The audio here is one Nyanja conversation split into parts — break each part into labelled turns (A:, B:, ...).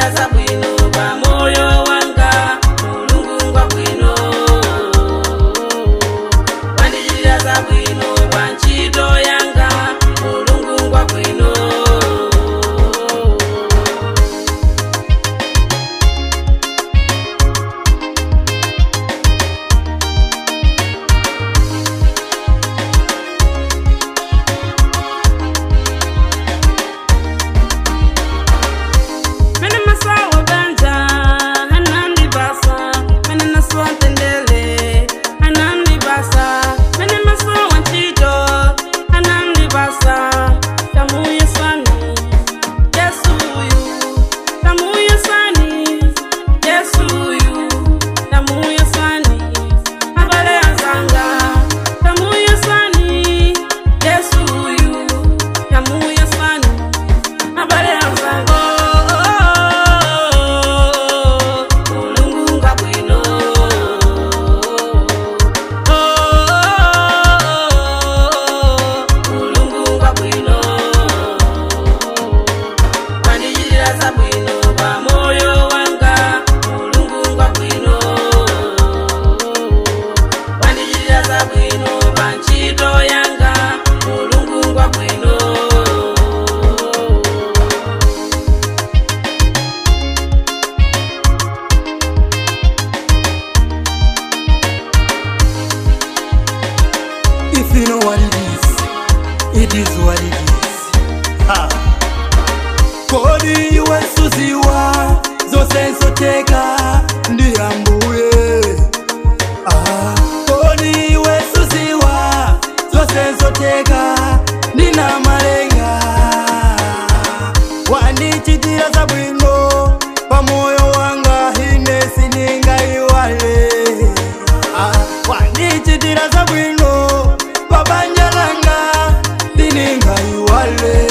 A: zabwino pamoyo wanga mulungu ngwabwino wandichitira zabwino pa ntchito yanga mulungu ngwabwino Mene masawa banja, hanandi basa, mene naswa tendele, hanandi basa, mene masawa nchito, hanandi basa, tamuye sani, Yesu yu, tamuye sani, Yesu yu, tamuye sani, abale azanga, tamuye sani, Yesu yu, tamuye sani, abale azanga. Mulungu ngabwino. Mulungu ngabwino. Wandichitira zabwino pamoyo wanga. Mulungu ngabwino. Wandichitira zabwino pa ntchito yanga. Mulungu ngabwino.
B: If you know what it is, it is what it is. Ha. Kodi iwe suziwa zose nsoteka ndiyambuye Ah. Kodi iwe suziwa zose nsoteka ndina malenga wandichitira zabwino pamoyo wanga ine siningaiwale Ah, wandichitira zabwino pabanja langa siningaiwale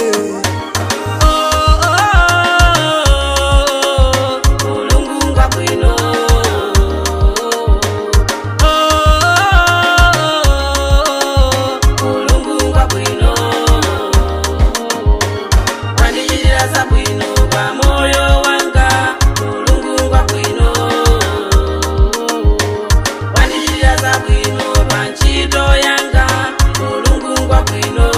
A: Mulungu ngabwino. Mulungu ngabwino. Wandichitira zabwino pamoyo wanga. Mulungu ngabwino. Wandichitira zabwino pa ntchito yanga. Mulungu ngabwino.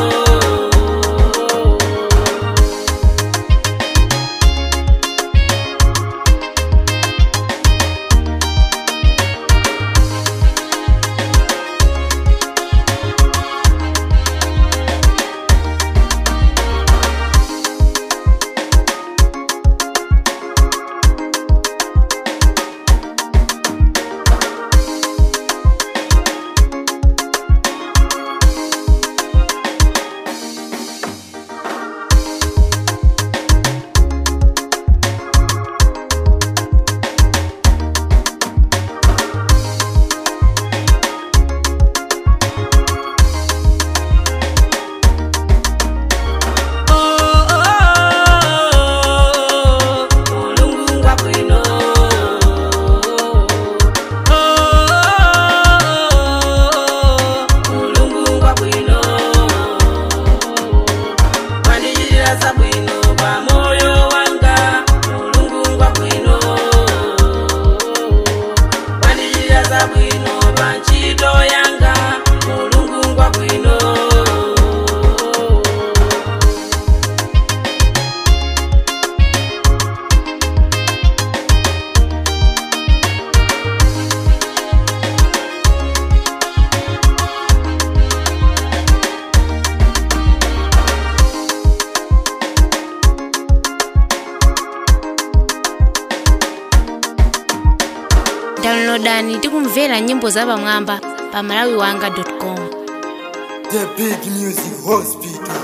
A: Mulungu ngabwino. Mulungu ngabwino. Wandichitira zabwino pamoyo wanga. Mulungu ngabwino. Wandichitira zabwino pa ntchito yanga. Mulungu ngabwino.
C: downloadani tikumvera nyimbo zapamwamba pa malawiwanga com
B: The big music hospital